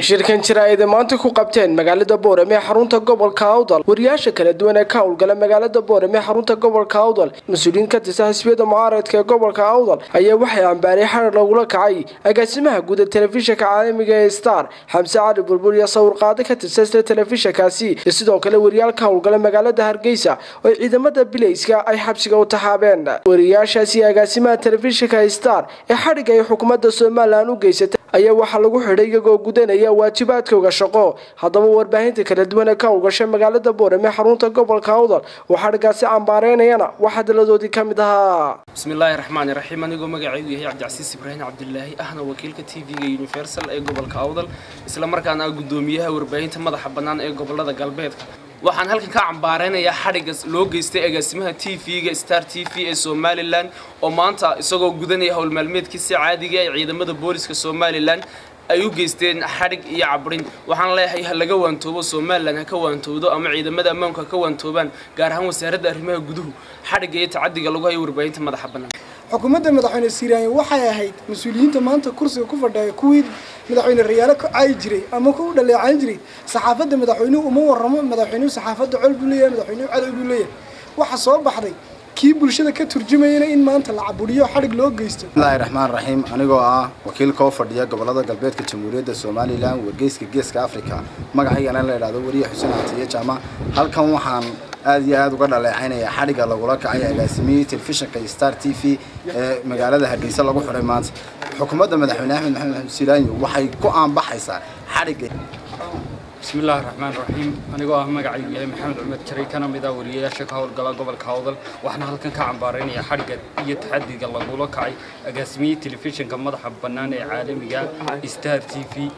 shirkan jira ay maanta ku qabteen magaalada boorame ee xarunta gobolka awdal wariyaasha kala duwan ee ka howlgala magaalada boorame ee xarunta gobolka awdal mas-uuliyiin ka tirsan xisbiyada mucaaradka ee gobolka awdal ayaa waxay ambaaray xarar lagula kacay agaasimaha guud ee telefishinka caalamiga ee star xamse cali bulbul iyo sawirqaado ka tirsan isla telefishinkaasi iyo sidoo kale wariyaal ka howlgala magaalada hargeysa oo ciidamada bilayska ay xabsiga u taxaabeen wariyaashaasi agaasimaha telefishinka star ee xadhigga ay xukuumadda somalilan u geysatay ayaa waxaa lagu xidhay iyagoo gudanaya waajibaadkooga shaqo haddaba warbaahinta kala duwan ee ka howlgashay magaalada boorame xarunta gobolka awdal oo xadhiggaasi cambaareynayana waxaa daladoodii ka mid ahaa bismillaahi raxmaani raxiim anigoo magacaygu yahay cabdicasiis ibraahim cabdilaahi ahna wakiilka t v-ga universal ee gobolka awdal isla markaana ah guddoomiyaha warbaahinta madaxa bannaan ee gobolada galbeedka waxaan halkan ka cambaareynayaa xadhigga loo geystay agaasimaha t v-ga star t v ee somalilan oo maanta isagoo gudanaya howlmaalmeedkiisi caadiga ee ciidamada booliska somalilan ay u geysteen xadhig iyo cabrin waxaan leeyahay ha laga waantoobo somalilan ha ka waantowdo ama ciidamada ammaanku ha ka waantoobaan gaar ahaan wasaaradda arrimaha guduhu xadhigga iyo tacadiga lagu hayo warbaahinta madaxa bannaan xukuumadda madaxweyne siiraaye waxay ahayd mas-uuliyiinta maanta kursiga ku fadhiya kuwii madaxweyne rayaalo ka caayi jiray ama ku dhaleecayn jiray saxaafadda madaxweynuhu uma warramo madaxweynuhu saxaafadda col buu leeyahay madaxweynuhu cadow buu leeyahay waxa soo baxday kii bulshada ka turjumayana in maanta la caburiyo xadhig loo geysto bismillahi raxmaan raxiim anigoo ah wakiilka oo fadhiya gobolada galbeedka jamhuuriyadda somalilan wargeyska geeska africa magacaygana la idhahdo wariye xuseen catiye jaamac halkan waxaan aad iyo aad uga dhaleecaynaya xadhigga lagula kacay agaasimiyey telefishinka star t v ee magaalada hargeysa lagu xidhay maanta xukuumadda madaxweyne axmed maxamed maxamed silaanyo waxay ku aanbaxaysaa xadhigga بسم الله الرحمن الرحيم أنا جوا هم قاعد يا محمد عمر شري كان مدا وريا شك هول قلا قبل كهودل وإحنا هلكن كعبارين يا حرقة يتحدي قلا قولا كعي أقسمي تلفزيون كم مدح بنان عالمي جا ستار تي في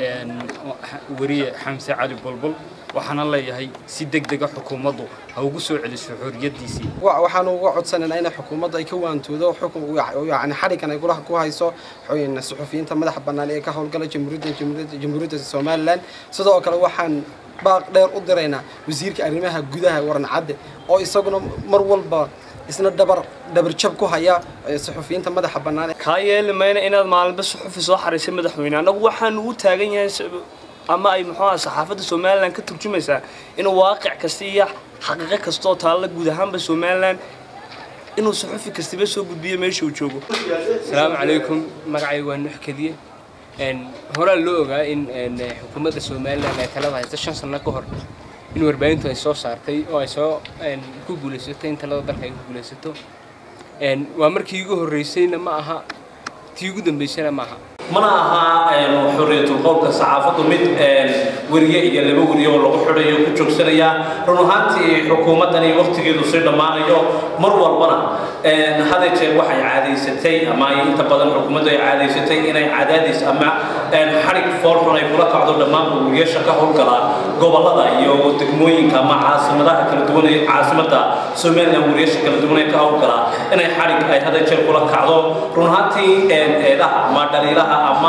وريا حمزة علي بلبل waxaan leeyahay si degdeg ah xukuumaddu ha ugu soo celiso xorriyadiisii waxaan uga codsanaynaa in xukuumadda ay ka waantoodo xukun yani xadhiggan ay kulaha ku hayso suxufiyiinta madaxa bannaan ee ka howlgala jamhuuriyadda jamhuuriyadda somalilan sidoo kale waxaan baaq dheer u diraynaa wasiirka arrimaha gudaha waran cadde oo isaguna mar walba isna dhabar dhabarjab ku haya suxufiyiinta madaxa bannaan kaa yeeli mayna inaad maalinba suxufi soo xariisay madaxweyne annagu waxaanu u taagan yahay ama ay muxuu aha saxaafadda somalilan ka turjumaysaa inuu waaqic kasta iyo xaqiiqo kasta oo taalla guud ahaanba somalilan inuu suxufi kastiba soo gudbiyo meesha uu joogo asalaamu calaykum magacay waa nuux kadiye horaa loo ogaa in xukuumadda somalilan ay talada haysta shan sano ka hor in warbaahintu ay soo saartay oo ay soo ku guulaysatay in talada dalka ay ku guulaysato waa markii ugu horreysayna ma aha tii ugu dambeysana ma aha mana aha xorriyatul qowlka saxaafaddu mid weriye iyo laba weriye oo lagu xidhayo ku joogsanaya run ahaantii xukuumaddani waqtigeedu sii dhammaanayo mar walbana haday jeer waxay caadaysatay ama inta badan xukuumaddu ay caadaysatay inay cadaadis ama xadhig foolxun ay kula kacdo dhammaan weriyaasha ka howlgala gobollada iyo degmooyinka ama caasimadaha kala duwan ee caasimadda somalilan weriyaasha kala duwan ee ka howlgala inay xadhig ay haday jeer kula kacdo run ahaantii eedaha ama dhaliilaha ama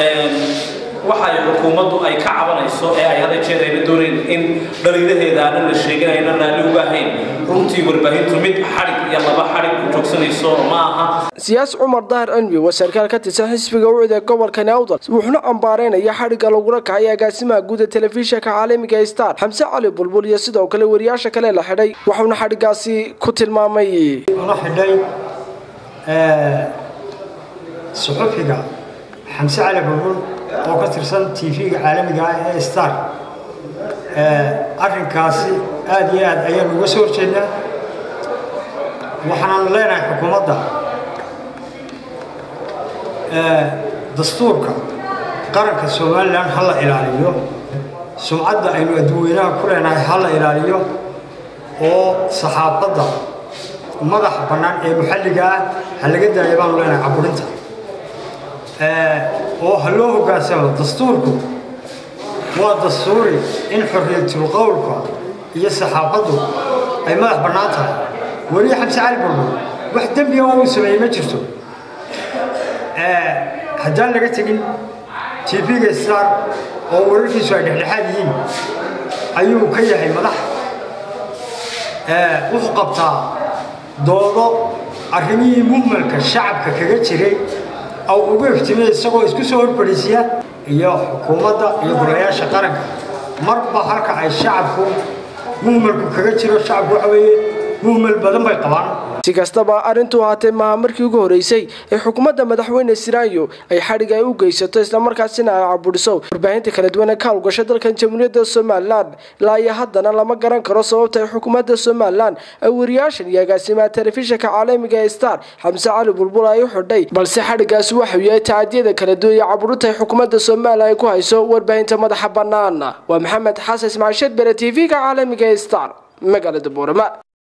waxay xukuumaddu ay ka cabanayso ee ay hada jeer ayna doonayn in dhaliilaheeda aanan la sheegin ayna raalli uga ahayn runtii warbaahintu mid xadhig iyo laba xadhig ku joogsanayso ma aha siyaas cumar dahar cilmi waa sarkaal ka tirsan xisbiga ucid ee gobolka nawdal wuxuuna cambaareynaya xadhigga lagula kacay agaasimaha guud ee telefishinka caalamiga ee star xamse cali bulbul iyo sidoo kale wariyaasha kale la xidhay wuxuuna xadhiggaasi ku tilmaamay la xidhay suxufiga xamse cali bulbul oo ka tirsan t v-ga caalamiga ah ee star arrinkaasi aada iyo aad ayaanu uga soo horjeednaa waxaanaanu leenahay xukuumadda dastuurka qaranka somalilan ha la ilaaliyo sumcadda aynu adduweynaha ku leenahay ha la ilaaliyo oo saxaafadda madaxa bannaan ee muxalliga ah ha laga daaya baanu leenahay caburinta oo ha loo hoggaansamo dastuurku waa dastuuri in xorriyatul qowlka iyo saxaafaddu ay madax bannaan tahay weliya xamse cali bulbul wax dembiga uu sameeyey ma jirto haddaan laga tegin t v-ga star oo wararkiisu ay dhexdhexaad yihiin ayuu ka yahay madax wuxuu qabtaa doodo arrimihii muhmalka shacabka kaga jiray aw ugu iftimay isagoo isku soo horfadhiisiya iyo xukuumadda iyo golayaasha qaranka marba halka ay shacabku muhmalku kaga jiro shacabku waxa weeye muhmal badan bay qabaan si kastaba arrintu ahaatee maaha markii ugu horeysay ee xukuumadda madaxweyne siraanyo ay xadhig ay u geysato islamarkaasina ay cabudhiso warbaahinta kala duwan ee ka howlgasha dalkan jamhuuriyadda somalilan ilaa iyo haddana lama garan karo sababta ay xukuumadda somalilan ay wariyaashan iyo agaasimaha telefishinka caalamiga ee star xamse cali bulbul ay u xidhay balse xadhigaasi waxau yahay tacadiyada kala duwan iyo caburinta ay xukuumadda somalilan ay ku hayso warbaahinta madaxa bannaan waa maxamed xasan ismaciil shedbere t v-ga caalamiga ee star magaalada boorama